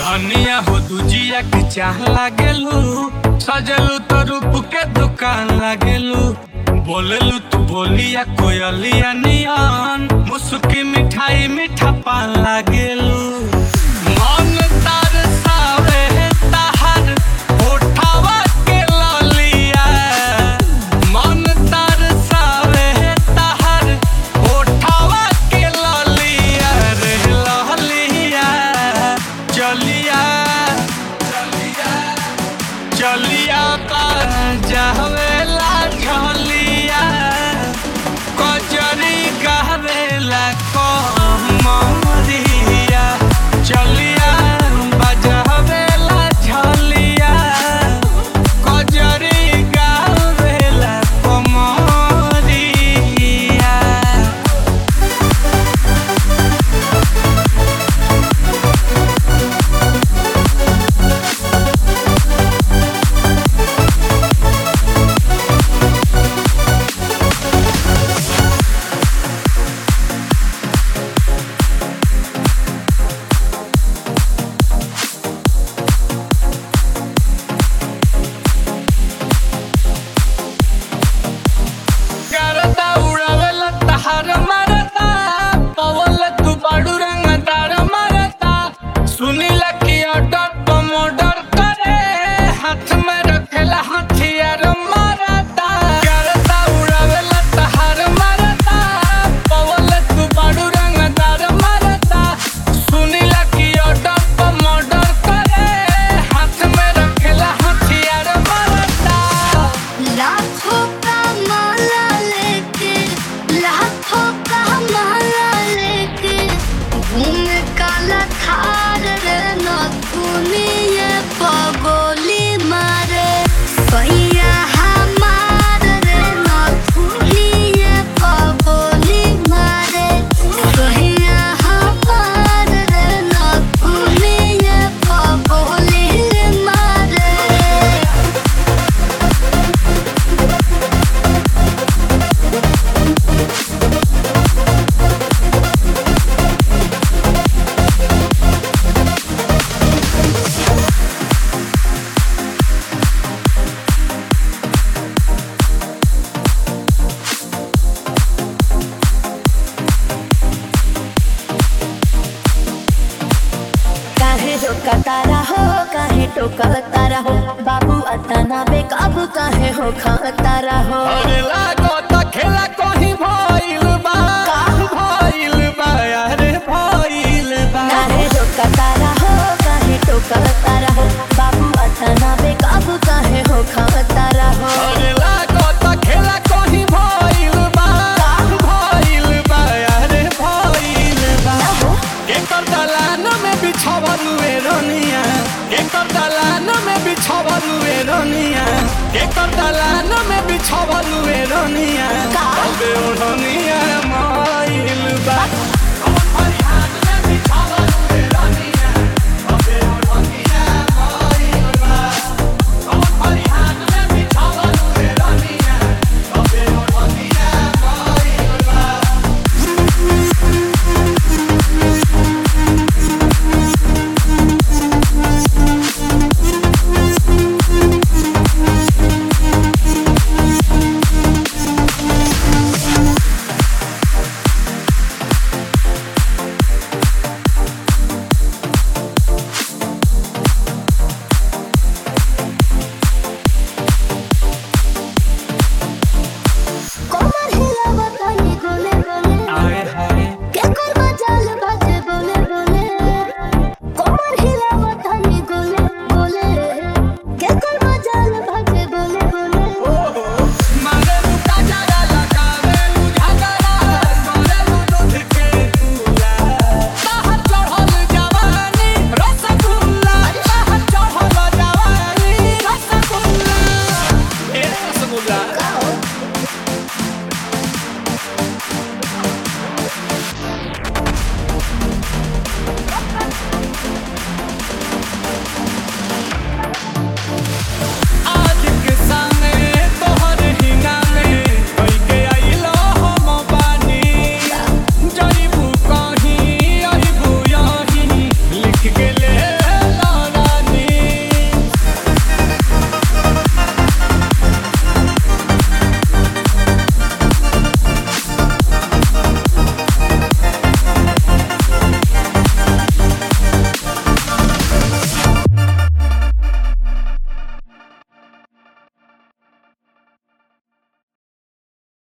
धनिया हो दुजिया के चाह लागेलू सजलू तो रूप के दुकान लागेलू बोलेलू तू बोलिया कोयलिया नियन मुसुकी मिठाई मीठा पान लागेलू मन तार सावे ताहर होठावा के ललिया मन तार सावे ताहर होठावा के ललिया रे ललिया चलिया चलिया चलिया कर जावेला झलिया कजरी गहवेला कमरिया चलिया बजावेला झलिया कजरी गहवेला कमरिया करता उड़ावेला तहार मारता पवल तू बाडू रंग तार मारता सुनीला की ऑर्डर तो मर्डर करे हाथ में रखेला हथियार मारता करता उड़ावेला तहार मारता पवल तू बाडू रंग तार मारता सुनीला की ऑर्डर तो मर्डर करे हाथ में रखेला हथियार मारता लाखों का माला लेके लाखों का माला लेके घूम काला थार रे नथुनी ये पगोली मारे भैया हमार रे नथुनी ये पगोली मारे भैया हमार रे नथुनी ये पगोली मारे काहे रोका तारा हो काहे टोका तारा हो बाबू अताना बेकाबू काहे हो खा तारा हो अरे लागो त खेला कहीं भइल बा भइल बा अरे भइल बा काहे रोका तारा हो काहे टोका तारा हो बाबू अताना बेकाबू काहे हो खा तारा हो अरे लागो त खेला कहीं भइल बा भइल बा अरे भइल बा एकर दलान में बिछावल वे रोनिया एकर दलान में बिछावल वे रोनिया एकर दलान में बिछावल वे रोनिया का? अबे ओढ़निया माइल बा